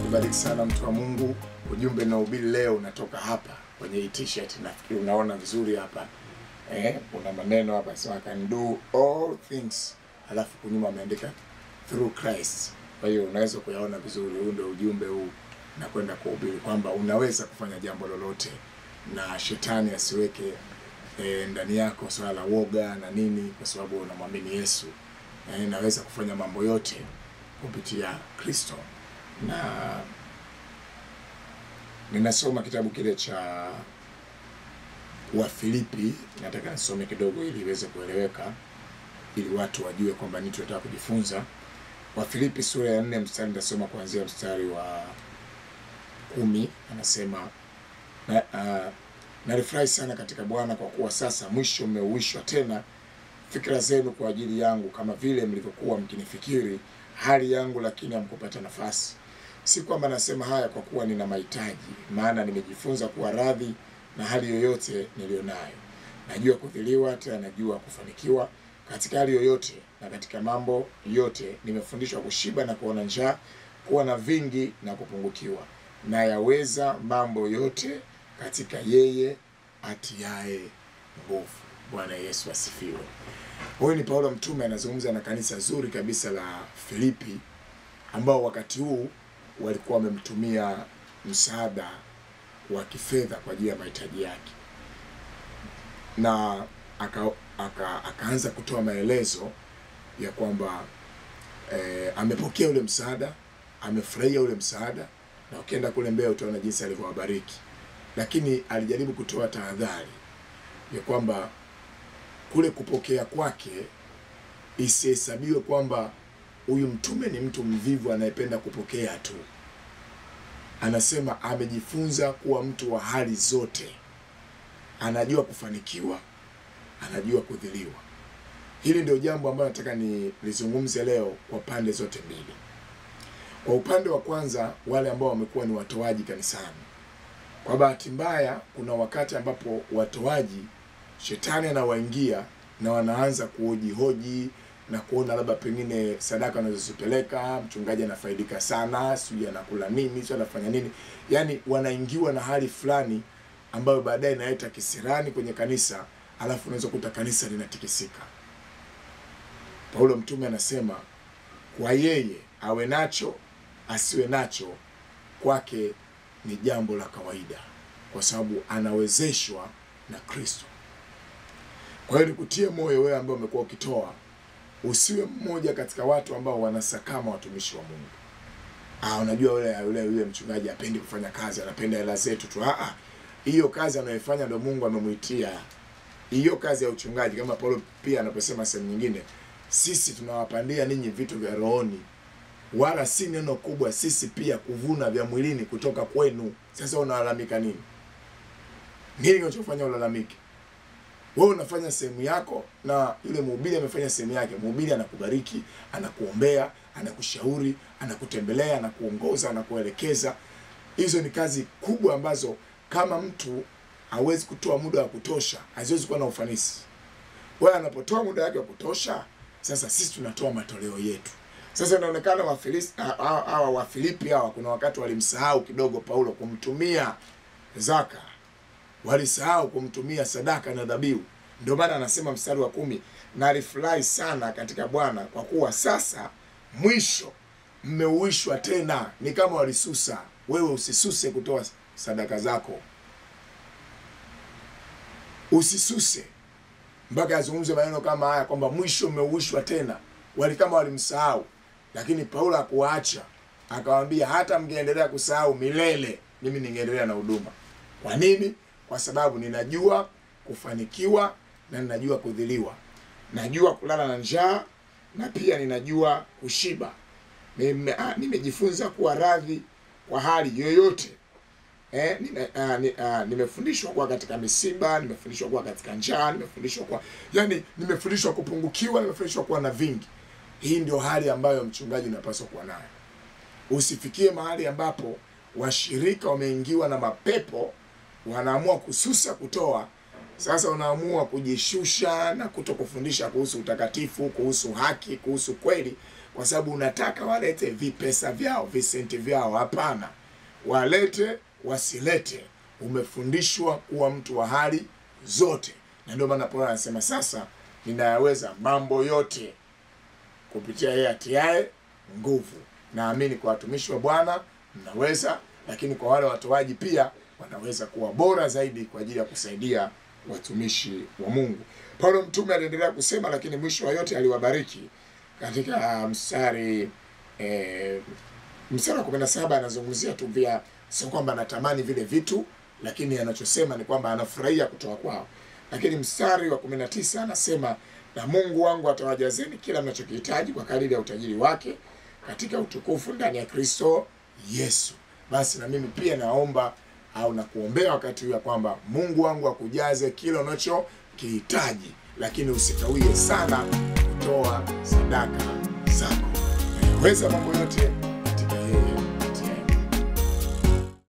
kubariki sana mtu wa Mungu. Ujumbe na ubiri leo unatoka hapa kwenye hii t-shirt, nafikiri unaona vizuri hapa eh, kuna maneno hapa sema can do all things, alafu kunyuma ameandika through Christ. Kwa hiyo unaweza kuyaona vizuri. Huu ndio ujumbe huu nakwenda kuhubiri kwamba unaweza kufanya jambo lolote na shetani asiweke eh, ndani yako swala la woga na nini, kwa sababu unamwamini Yesu. Eh, naweza kufanya mambo yote kupitia Kristo na ninasoma kitabu kile cha Wafilipi. Nataka nisome kidogo ili iweze kueleweka, ili watu wajue kwamba nini tunataka kujifunza. Wafilipi sura ya nne mstari, nitasoma kuanzia mstari wa kumi. Anasema na, uh, nalifurahi sana katika Bwana kwa kuwa sasa mwisho mmeuishwa tena fikra zenu kwa ajili yangu, kama vile mlivyokuwa mkinifikiri hali yangu, lakini hamkupata nafasi. Si kwamba nasema haya kwa kuwa nina mahitaji, maana nimejifunza kuwa radhi na hali yoyote niliyonayo. Najua kudhiliwa, tena najua kufanikiwa. Katika hali yoyote na katika mambo yote nimefundishwa kushiba na kuona njaa, kuwa na vingi na kupungukiwa. Na yaweza mambo yote katika yeye atiaye nguvu. Bwana Yesu asifiwe. Huyu ni Paulo mtume anazungumza na kanisa zuri kabisa la Filipi, ambao wakati huu walikuwa wamemtumia msaada wa kifedha kwa ajili ya mahitaji yake, na aka, aka, akaanza kutoa maelezo ya kwamba eh, amepokea ule msaada, amefurahia ule msaada, na ukienda kule mbele utaona jinsi alivyowabariki, lakini alijaribu kutoa tahadhari ya kwamba kule kupokea kwake isihesabiwe kwamba huyu mtume ni mtu mvivu anayependa kupokea tu. Anasema amejifunza kuwa mtu wa hali zote, anajua kufanikiwa, anajua kudhiliwa. Hili ndio jambo ambalo nataka nilizungumze leo kwa pande zote mbili. Kwa upande wa kwanza, wale ambao wamekuwa ni watoaji kanisani, kwa bahati mbaya, kuna wakati ambapo watoaji shetani anawaingia na wanaanza kuhojihoji na kuona labda pengine sadaka wanazozipeleka mchungaji anafaidika sana, sijui anakula nini, sio anafanya nini. Yaani wanaingiwa na hali fulani ambayo baadaye inaleta kisirani kwenye kanisa, alafu unaweza kuta kanisa linatikisika. Paulo mtume anasema kwa yeye awe nacho asiwe nacho, kwake ni jambo la kawaida, kwa sababu anawezeshwa na Kristo. Kwa hiyo nikutie moyo wewe ambaye umekuwa ukitoa, usiwe mmoja katika watu ambao wanasakama watumishi wa Mungu. Ah, unajua yule yule yule mchungaji apendi kufanya kazi, anapenda hela zetu tu. Ah, hiyo kazi anayoifanya ndio Mungu amemuitia. Hiyo kazi ya uchungaji, kama Paulo pia anaposema sehemu nyingine, sisi tunawapandia ninyi vitu vya rohoni, wala si neno kubwa sisi pia kuvuna vya mwilini kutoka kwenu. Sasa unalalamika nini? Nini kinachofanya ulalamike? Wewe unafanya sehemu yako na yule mhubiri amefanya sehemu yake. Mhubiri anakubariki, anakuombea, anakushauri, anakutembelea, anakuongoza, anakuelekeza. Hizo ni kazi kubwa ambazo kama mtu hawezi kutoa muda wa kutosha, haziwezi kuwa na ufanisi. Wewe anapotoa muda wake wa kutosha, sasa sisi tunatoa matoleo yetu. Sasa inaonekana Wafilipi hawa Wafilipi hawa kuna wakati walimsahau kidogo Paulo kumtumia zaka walisahau kumtumia sadaka na dhabihu. Ndio maana anasema mstari wa kumi, na alifurahi sana katika Bwana kwa kuwa sasa mwisho mmeuishwa tena. Ni kama walisusa. Wewe usisuse kutoa sadaka zako, usisuse mpaka azungumze maneno kama haya kwamba mwisho mmeuishwa tena. Wali kama walimsahau, lakini Paulo hakuwaacha, akawaambia hata mngeendelea kusahau milele, mimi ningeendelea na huduma. Kwa nini? Kwa sababu ninajua kufanikiwa na ninajua kudhiliwa, najua kulala na njaa na pia ninajua kushiba. Nime, ah, nimejifunza kuwa radhi kwa hali yoyote. Eh, nime, ah, ni, ah, nimefundishwa kuwa katika misiba, nimefundishwa kuwa katika njaa, nimefundishwa kuwa yani, nimefundishwa kupungukiwa, nimefundishwa kuwa na vingi. Hii ndio hali ambayo mchungaji unapaswa kuwa nayo. Usifikie mahali ambapo washirika wameingiwa na mapepo wanaamua kususa kutoa, Sasa unaamua kujishusha na kuto kufundisha kuhusu utakatifu, kuhusu haki, kuhusu kweli, kwa sababu unataka walete vipesa vyao, visenti vyao. Hapana, walete wasilete, umefundishwa kuwa mtu wa hali zote, na ndio maana Paulo anasema sasa ninayaweza mambo yote kupitia yeye atiaye nguvu. Naamini kwa watumishi wa Bwana mnaweza, lakini kwa wale watoaji pia wanaweza kuwa bora zaidi kwa ajili ya kusaidia watumishi wa Mungu. Paulo mtume aliendelea kusema, lakini mwisho wa yote aliwabariki katika mstari eh, mstari wa kumi na saba anazungumzia tu vya, sio kwamba anatamani vile vitu, lakini anachosema ni kwamba anafurahia kutoa kwao. Lakini mstari wa kumi na tisa anasema na Mungu wangu atawajazeni kila mnachokihitaji kwa kadiri ya utajiri wake katika utukufu ndani ya Kristo Yesu. Basi na mimi pia naomba au nakuombea wakati huu ya kwamba Mungu wangu akujaze kila unachokihitaji, lakini usikawie sana kutoa sadaka zako. Weza mambo yote